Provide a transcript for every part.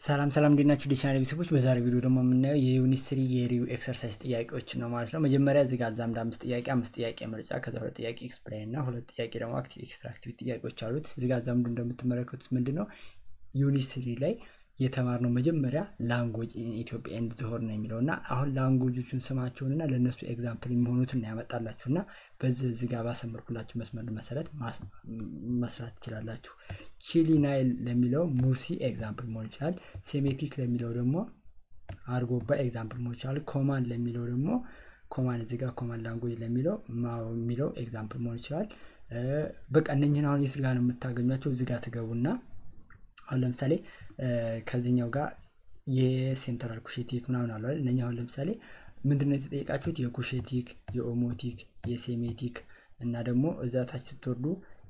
ሰላም ሰላም እንዴት ናችሁ? ዲቻናል ቤተሰቦች በዛሬ ቪዲዮ ደግሞ የምናየው የዩኒስትሪ የሪው ኤክሰርሳይዝ ጥያቄዎች ነው ማለት ነው። መጀመሪያ እዚህ ጋር አዛምድ አምስት ጥያቄ አምስት ጥያቄ ምርጫ ከዛ ሁለት ጥያቄ ኤክስፕላይን እና ሁለት ጥያቄ ደግሞ አክቲቭ ኤክስትራክቲቭ ጥያቄዎች አሉት። እዚህ ጋር አዛምዱ እንደምትመለከቱት ምንድን ነው ዩኒስትሪ ላይ የተማርነው መጀመሪያ ላንጉጅ ኢትዮጵያ ኤንድ ዝሆር ነው የሚለው እና አሁን ላንጉጆቹን ስማቸውን እና ለእነሱ ኤግዛምፕል የሚሆኑትን ያመጣላችሁ እና በዚህ እዚህ ጋር ባሰመርኩላችሁ መስመር መሰረት መስራት ትችላላችሁ። ቺሊ ናይል ለሚለው ሙርሲ ኤግዛምፕል መሆን ይችላል። ሴሜቲክ ለሚለው ደግሞ አርጎባ ኤግዛምፕል መሆን ይችላል። ኮማን ለሚለው ደግሞ ኮማን እዚህ ጋር ኮማን ላንጉጅ ለሚለው ማው የሚለው ኤግዛምፕል መሆን ይችላል። በቃ እነኝህን አሁን የት ጋር ነው የምታገኟቸው? እዚህ ጋር ትገቡና አሁን ለምሳሌ ከዚህኛው ጋር የሴንትራል ኩሼቲክ ምናምን አለ እነኛ አሁን ለምሳሌ ምንድነው የተጠየቃችሁት? የኩሼቲክ፣ የኦሞቲክ፣ የሴሜቲክ እና ደግሞ እዛ ታች ስትወርዱ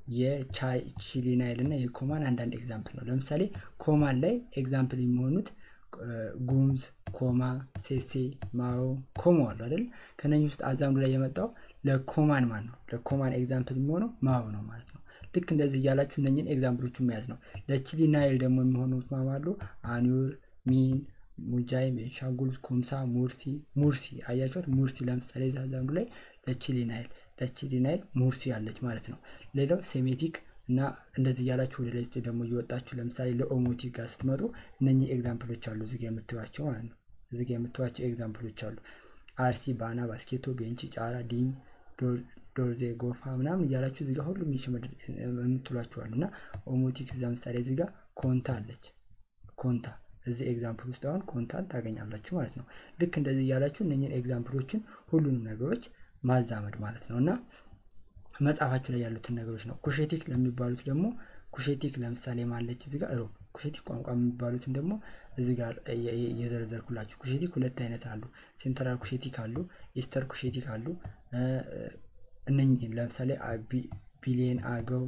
የቺሊናይል እና የኮማን አንዳንድ ኤግዛምፕል ነው። ለምሳሌ ኮማን ላይ ኤግዛምፕል የሚሆኑት ጉምዝ፣ ኮማ፣ ሴሴ፣ ማኦ፣ ኮሞ አሉ አይደል? ከነኝ ውስጥ አዛምዱ ላይ የመጣው ለኮማን ማን ነው? ለኮማን ኤግዛምፕል የሚሆነው ማኦ ነው ማለት ነው። ልክ እንደዚህ እያላችሁ እነኝን ኤግዛምፕሎቹን መያዝ ነው። ለቺሊ ናይል ደግሞ የሚሆኑት ማማሉ አኒር፣ ሚን፣ ሙጃይ፣ ቤንሻንጉል፣ ኩምሳ፣ ሙርሲ ሙርሲ አያችሁት? ሙርሲ ለምሳሌ ዛዛንዱ ላይ ለቺሊ ናይል ለቺሊ ናይል ሙርሲ አለች ማለት ነው። ሌላው ሴሜቲክ እና እንደዚህ እያላችሁ ወደ ላይ ደግሞ እየወጣችሁ ለምሳሌ ለኦሞቲክ ጋር ስትመጡ እነኚህ ኤግዛምፕሎች አሉ እዚጋ የምትዋቸው ማለት ነው። እዚጋ የምትዋቸው ኤግዛምፕሎች አሉ። አርሲ፣ ባና፣ ባስኬቶ፣ ቤንቺ፣ ጫራ፣ ዲኝ ዶርዜ ጎፋ ምናምን እያላችሁ እዚጋ ሁሉም የምትሏችኋሉ እና ኦሞቲክ እዛ ምሳሌ እዚጋ ኮንታ አለች። ኮንታ እዚህ ኤግዛምፕል ውስጥ አሁን ኮንታን ታገኛላችሁ ማለት ነው። ልክ እንደዚህ እያላችሁ እነኝን ኤግዛምፕሎችን ሁሉንም ነገሮች ማዛመድ ማለት ነው እና መጽሐፋችሁ ላይ ያሉትን ነገሮች ነው። ኩሼቲክ ለሚባሉት ደግሞ ኩሼቲክ ለምሳሌ ማለች እዚጋ ሮ ኩሼቲክ ቋንቋ የሚባሉትን ደግሞ እዚህ ጋር የዘረዘርኩላችሁ ኩሼቲክ ሁለት አይነት አሉ። ሴንትራል ኩሼቲክ አሉ፣ ኢስተር ኩሼቲክ አሉ። እነኝህን ለምሳሌ ቢሊየን፣ አገው፣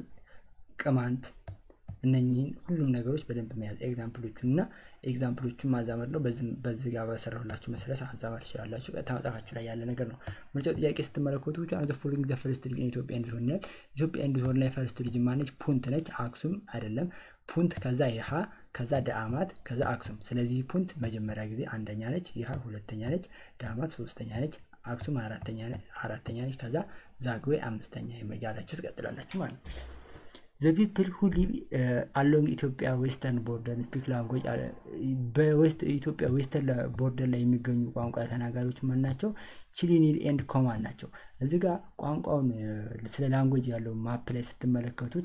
ቅማንት እነኝህን ሁሉም ነገሮች በደንብ መያዝ ኤግዛምፕሎቹን እና ኤግዛምፕሎቹን ማዛመድ ነው። በዚህ ጋር በሰራሁላችሁ መሰረት ማዛመድ ትችላላችሁ። ቀጥታ መጽሐፋችሁ ላይ ያለ ነገር ነው። ምርጫው ጥያቄ ስትመለከቱ ብቻ ዘ ፎሎዊንግ ዘ ፈርስት ልጅ ኢትዮጵያ እንድትሆን ይላል። ኢትዮጵያ እንድትሆን ላይ ፈርስት ልጅ ማነች? ፑንት ነች። አክሱም አይደለም። ፑንት ከዛ የሃ ከዛ ደአማት ከዛ አክሱም። ስለዚህ ፑንት መጀመሪያ ጊዜ አንደኛ ነች። ይሃ ሁለተኛ ነች። ደአማት ሶስተኛ ነች። አክሱም አራተኛ ነች። ከዛ ዛግዌ አምስተኛ ያላችሁ ትቀጥላላችሁ ማለት ነው። ዘ ፒፕል ሁ ሊቭ አሎንግ ኢትዮጵያ ዌስተርን ቦርደር ስፒክ ላንጉጅ በኢትዮጵያ ዌስተርን ቦርደር ላይ የሚገኙ ቋንቋ ተናጋሪዎች ማን ናቸው? ቺሊኒል ኤንድ ኮማን ናቸው። እዚህ ጋር ቋንቋውን ስለ ላንጉጅ ያለው ማፕ ላይ ስትመለከቱት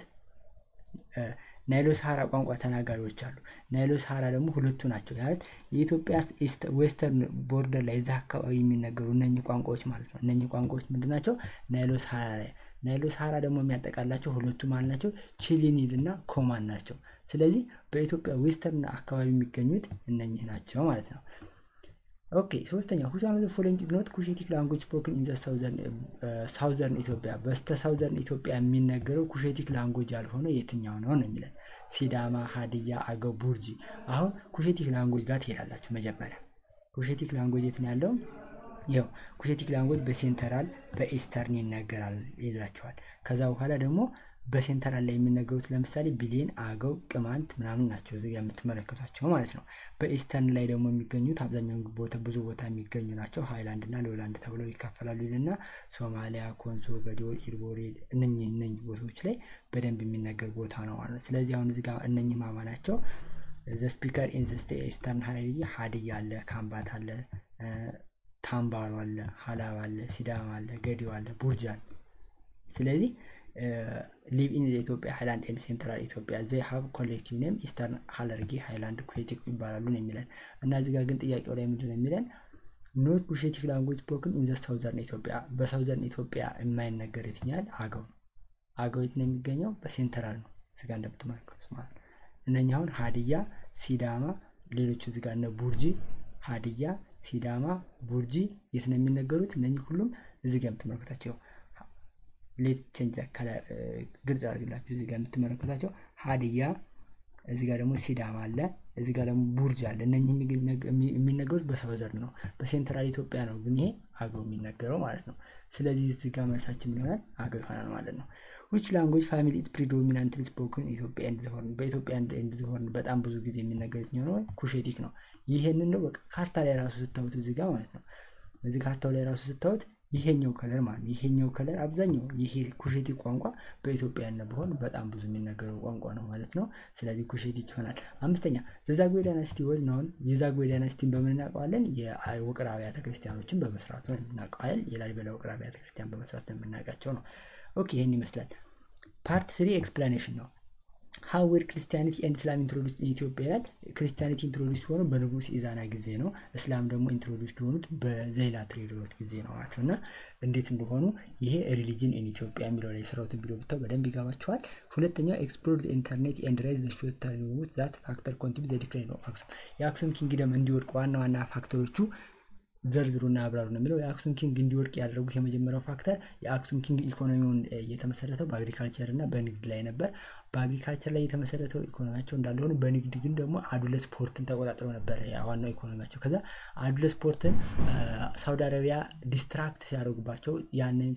ናይሎ ሰሃራ ቋንቋ ተናጋሪዎች አሉ። ናይሎ ሰሃራ ደግሞ ሁለቱ ናቸው። ማለት የኢትዮጵያ ዌስተርን ቦርደር ላይ እዛ አካባቢ የሚነገሩ እነኚህ ቋንቋዎች ማለት ነው። እነኚህ ቋንቋዎች ምንድን ናቸው? ናይሎ ሰሃራ ላይ ናይሎ ሰሃራ ደግሞ የሚያጠቃላቸው ሁለቱ ማለት ናቸው፣ ቺሊኒል እና ኮማን ናቸው። ስለዚህ በኢትዮጵያ ዌስተርን አካባቢ የሚገኙት እነኚህ ናቸው ማለት ነው። ኦኬ ሶስተኛ ሁች ዋን ኦፍ ዘ ፎሎዊንግ ኢዝ ኖት ኩሼቲክ ላንጉጅ ስፖክን ኢን ዘ ሳውዘርን ኢትዮጵያ በስተ ሳውዘርን ኢትዮጵያ የሚነገረው ኩሼቲክ ላንጉጅ ያልሆነው የትኛው ነው ነው የሚለን ሲዳማ፣ ሀዲያ፣ አገው፣ ቡርጂ። አሁን ኩሼቲክ ላንጉጅ ጋር ትሄዳላችሁ። መጀመሪያ ኩሼቲክ ላንጉጅ የት ነው ያለው? ያው ኩሼቲክ ላንጉጅ በሴንተራል በኢስተርን ይነገራል ይላቸዋል። ከዛ በኋላ ደግሞ በሴንተራል ላይ የሚነገሩት ለምሳሌ ቢሊየን፣ አገው፣ ቅማንት ምናምን ናቸው እዚጋ የምትመለከቷቸው ማለት ነው። በኢስተርን ላይ ደግሞ የሚገኙት አብዛኛውን ቦታ ብዙ ቦታ የሚገኙ ናቸው። ሃይላንድ እና ሎላንድ ተብለው ይካፈላሉ ይልና ሶማሊያ፣ ኮንሶ፣ ገዲዮል፣ ኢርቦሬል እነኚህ እነኚህ ቦታዎች ላይ በደንብ የሚነገር ቦታ ነው ማለት ነው። ስለዚህ አሁን እዚጋ እነኚህ ማማ ናቸው። ዘ ስፒከር ኢን ዘ ኢስተርን ሀዲያ ሀዲያ አለ፣ ካምባት አለ፣ ታምባሮ አለ፣ ሀላባ አለ፣ ሲዳማ አለ፣ ገዲዮ አለ፣ ቡርጅ አለ። ስለዚህ ሊቭ ኢን ኢትዮጵያ ሃይላንድ ኤንድ ሴንትራል ኢትዮጵያ ዘይ ሀብ ኮሌክቲቭ ኔም ኢስተርን ሀለርጌ ሃይላንድ ኩሼቲክ ይባላሉ ነው የሚለን እና እዚህ ጋር ግን ጥያቄው ላይ ምንድን ነው የሚለን ኖት ኩሼቲክ ላንጉጅ ስፖክን ኢን ዘ ሳውዘርን ኢትዮጵያ በሳውዘርን ኢትዮጵያ የማይነገር የትኛል አገው ነው አገው የት ነው የሚገኘው በሴንትራል ነው እዚህ ጋር እንደምትመለከቱት ማለት ነው እነኛ አሁን ሀዲያ ሲዳማ ሌሎቹ እዚህ ጋር እነ ቡርጂ ሀዲያ ሲዳማ ቡርጂ የት ነው የሚነገሩት እነኚህ ሁሉም እዚህ ጋር የምትመለከታቸው ሌት ቼንጅ ግልጽ አድርግላችሁ እዚህ ጋር የምትመለከታቸው ሀዲያ እዚህ ጋር ደግሞ ሲዳማ አለ እዚህ ጋር ደግሞ ቡርጅ አለ እነኚህ የሚነገሩት በሳውዘርን ነው በሴንትራል ኢትዮጵያ ነው ግን ይሄ አገው የሚነገረው ማለት ነው ስለዚህ እዚህ ጋር መልሳችን ምን ይሆናል አገው ይሆናል ማለት ነው ዊች ላንጉጅ ፋሚሊ ኢት ፕሪዶሚናንትሊ ስፖክን ኢትዮጵያ ኤንድ ዘ ሆርን በኢትዮጵያ ኤንድ ዘ ሆርን በጣም ብዙ ጊዜ የሚነገር የትኛው ነው? ኩሼቲክ ነው። ይሄንን ነው በቃ ካርታ ላይ ራሱ ስታዩት እዚህ ጋር ማለት ነው። እዚህ ካርታው ላይ ራሱ ስታዩት ይሄኛው ከለር ማለት ነው። ይሄኛው ከለር አብዛኛው ይሄ ኩሼቲክ ቋንቋ በኢትዮጵያ ያለ በሆን በጣም ብዙ የሚነገረው ቋንቋ ነው ማለት ነው። ስለዚህ ኩሼቲክ ይሆናል። አምስተኛ ዘዛጉዌ ዳይናስቲ ወዝ ነውን። የዛጉዌ ዳይናስቲን በምን እናውቀዋለን? የውቅር አብያተ ክርስቲያኖችን በመስራቱ ነው የምናውቀዋል። የላሊበላ ውቅር አብያተ ክርስቲያን በመስራት ነው የምናውቃቸው ነው። ኦኬ ይህን ይመስላል። ፓርት ስሪ ኤክስፕላኔሽን ነው። ሀው ዌር ክርስቲያኒቲ ኤንድ እስላም ኢንትሮዱስ ኢትዮጵያ ይላል። ክርስቲያኒቲ ኢንትሮዱስ ሆኑ በንጉስ ኢዛና ጊዜ ነው። እስላም ደግሞ ኢንትሮዱስ የሆኑት በዘይላ ትሬድሮት ጊዜ ነው ማለት ነው። እና እንዴት እንደሆኑ ይሄ ሪሊጅን ኢን ኢትዮጵያ የሚለው ላይ የሰራሁትን ቪዲዮ ብታው በደንብ ይገባቸዋል። ሁለተኛው ኤክስፕሎር ኢንተርኔት ኤንድ ራይዝ ዘ ሾርት ተርም ዛት ፋክተር ኮንቲቢ ዘ ዲክላይን ኦፍ አክሱም የአክሱም ኪንግደም እንዲወድቅ ዋና ዋና ፋክተሮቹ ዘርዝሩና አብራሩ ነው የሚለው። የአክሱም ኪንግ እንዲወድቅ ያደረጉት የመጀመሪያው ፋክተር የአክሱም ኪንግ ኢኮኖሚውን የተመሰረተው በአግሪካልቸር እና በንግድ ላይ ነበር። በአግሪካልቸር ላይ የተመሰረተው ኢኮኖሚያቸው እንዳለ ሆኖ በንግድ ግን ደግሞ አዱለ ስፖርትን ተቆጣጥረው ነበረ ዋናው ኢኮኖሚያቸው። ከዛ አዱለ ስፖርትን ሳውዲ አረቢያ ዲስትራክት ሲያደርጉባቸው ያንን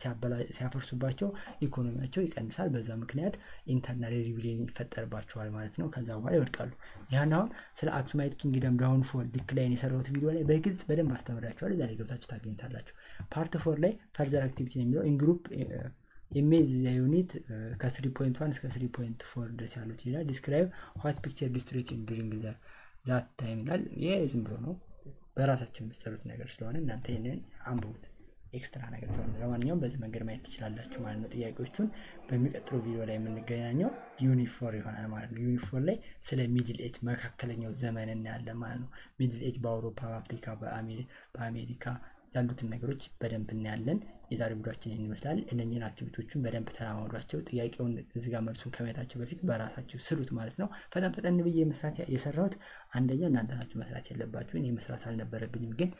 ሲያፈርሱባቸው ኢኮኖሚያቸው ይቀንሳል። በዛ ምክንያት ኢንተርናል ሪቪሊየን ይፈጠርባቸዋል ማለት ነው። ከዛ በኋላ ይወድቃሉ። ያን አሁን ስለ አክሱማይት ኪንግደም ዳውንፎል ዲክላይን የሰራሁት ቪዲዮ ላይ በግልጽ በደንብ አስተምራቸዋል። እዛ ላይ ገብታችሁ ታገኙታላችሁ። ፓርት ፎር ላይ ፈርዘር አክቲቪቲ የሚለው ኢንግሩፕ ኢሜጅ ዩኒት ከስሪ ፖይንት ዋን እስከ ስሪ ፖይንት ፎር ድረስ ያሉት ይላል። ዲስክራይብ ዋት ፒክቸር ዲስትሬቲንግ ዱሪንግ ዛት ታይም ይላል። ይሄ ዝም ብሎ ነው በራሳቸው የሚሰሩት ነገር ስለሆነ እናንተ ይህንን አንብቡት። ኤክስትራ ነገር ስለሆነ ለማንኛውም በዚህ መንገድ ማየት ትችላላችሁ ማለት ነው። ጥያቄዎቹን በሚቀጥለው ቪዲዮ ላይ የምንገናኘው ዩኒፎር ይሆናል ማለት ነው። ዩኒፎር ላይ ስለ ሚድል ኤጅ መካከለኛው ዘመን እናያለን ማለት ነው። ሚድል ኤጅ በአውሮፓ፣ በአፍሪካ፣ በአሜሪካ ያሉትን ነገሮች በደንብ እናያለን። የዛሬ ቪዲዮችን ይህን ይመስላል። እነኝህን አክቲቪቲዎችን በደንብ ተለማመዷቸው። ጥያቄውን እዚህ ጋር መልሱን ከማየታቸው በፊት በራሳችሁ ስሩት ማለት ነው። ፈጠን ፈጠን ብዬ መስራት የሰራሁት አንደኛ እናንተ ናችሁ መስራት ያለባችሁ። እኔ መስራት አልነበረብኝም ግን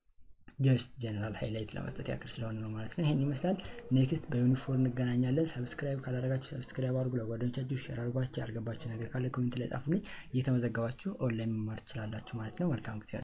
ጀስት ጀነራል ሃይላይት ለመስጠት ያክል ስለሆነ ነው ማለት ነው። ይህን ይመስላል። ኔክስት በዩኒፎርም እንገናኛለን። ሰብስክራይብ ካላደረጋችሁ ሰብስክራይብ አድርጉ። ለጓደኞቻችሁ ሼር አድርጓቸው። ያልገባችሁ ነገር ካለ ኮሜንት ላይ ጻፉልኝ። እየተመዘገባችሁ ኦንላይን መማር ትችላላችሁ ማለት ነው። መልካም ጊዜ